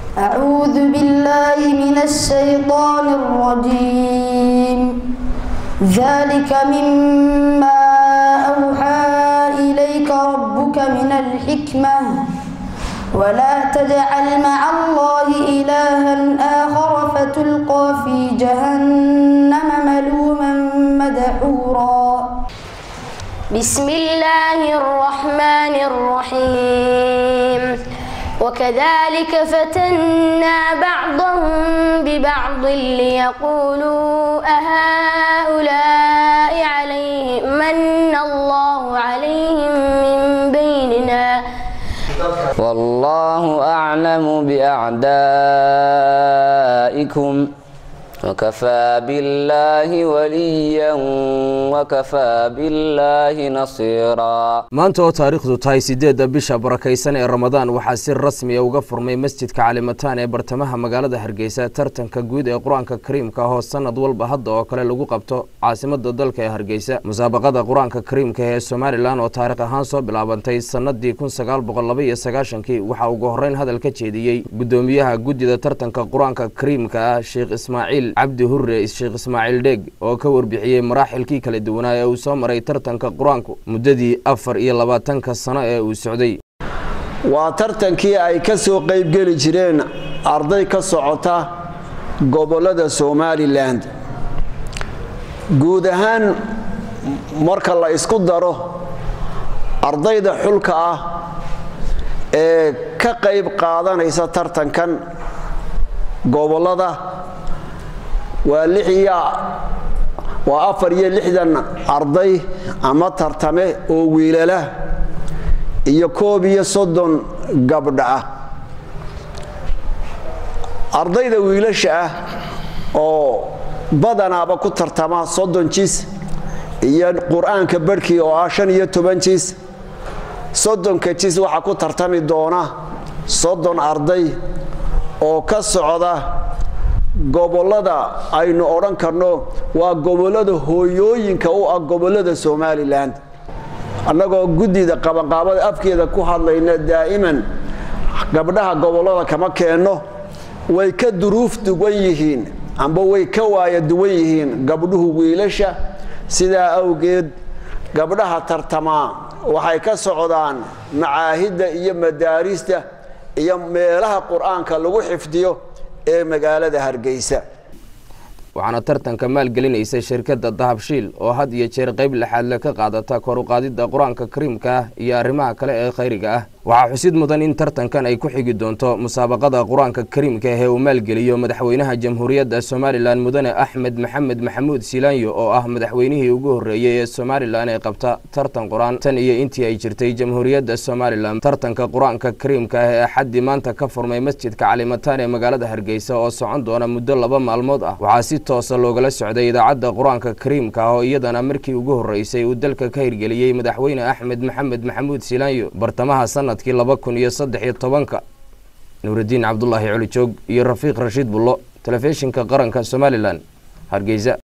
أعوذ بالله من الشيطان الرجيم ذلك مما أوحى إليك ربك من الحكمة ولا تجعل مع الله إلها آخر فتلقى في جهنم ملوما مدحورا بسم الله الرحمن الرحيم وكذلك فتنا بعضهم ببعض ليقولوا أهؤلاء عليهم من الله عليهم من بيننا والله أعلم بأعدائكم وكفى بالله وليا وكفى بالله نصيرا maanta oo taariikhdu tahay sideedda bisha barakaysan ee ramadaan waxaa si rasmiya uga furmay masjidka calimataan ee bartamaha magaalada hargeysa tartanka guud ee qur-aanka kariimka oo sanad walba hadda oo kale lagu qabto caasimada dalka ee hargeysa musaabaqada qur-aanka kariimka ee somalilan oo taarikh ahaan soo bilaabantay sanadii kun sagaal boqol laba iyo sagaashankii waxaa ugu horeyn hadal ka jeediyey gudoomiyaha guddida tartanka qur-aanka kariimka ah sheekh ismaaciil cabdi hurre sheekh ismaaciil dheeg oo ka warbixiyey maraaxilkii kala duwanaa ee uu soo maray tartanka qur-aanku muddadii afar iyo labaatanka sano ee uu socday waa tartankii ay ka soo qaybgeli jireen arday ka socota gobollada somalilan guud ahaan marka la isku daro ardayda xulka ah ee ka qayb qaadanaysa tartankan gobollada waa waa afar iyo lixdan arday ama tartame oo wiilala iyo koob iyo soddon gabdha ah ardayda wiilasha ah oo badanaaba ku tartama soddon jis iyo qur-aanka barhkii oo ah shan iyo toban jis soddonka jis waxaa ku tartami doona soddon arday oo ka socda gobollada aynu odhan karno waa gobollada hooyooyinka u ah gobollada somalilan annagoo guddida qabanqaabada afkeeda ku hadlayna daa'iman gabdhaha gobollada kama keenno way ka duruuf duwan yihiin amba way ka waaya duwan yihiin gabdhuhu wiilasha sidaa awgeed gabdhaha tartamaa waxay ka socdaan macaahidda iyo madaarista iyo meelaha qur-aanka lagu xifdiyo ee magaalada hargeysa waxaana tartanka maalgelinaysa shirkadda dahabshiil oo had iyo jeer qayb lixaadle ka qaadata kor u qaadidda qur-aanka kariimka ah iyo arrimaha kale ee khayriga ah waxaa xusid mudan in tartankan ay ku xigi doonto musaabaqada qur-aanka kariimka ah ee uu maalgeliyo madaxweynaha jamhuuriyadda somalilan mudane axmed maxamed maxamuud silaanyo oo ah madaxweynihii ugu horreeyey ee somalilan ee qabta tartan qur-aan tan iyo intii ay jirtay jamhuuriyadda somalilan tartanka qur-aanka kariimka ah ee axaddii maanta ka furmay masjidka calimataan ee magaalada hargeysa oo socon doona muddo laba maalmood ah waxaa si toosa loogala socday idaacadda qur-aanka kariimka ah oo iyadana markii ugu horreysay uu dalka ka hirgeliyey madaxweyne axmed maxamed maxamuud silaanyo bartamaha sanadkii laba kun iyo saddex iyo tobanka nuuraddiin cabdulaahi colijoog iyo rafiiq rashiid bullo telefishinka qaranka somalilan hargeysa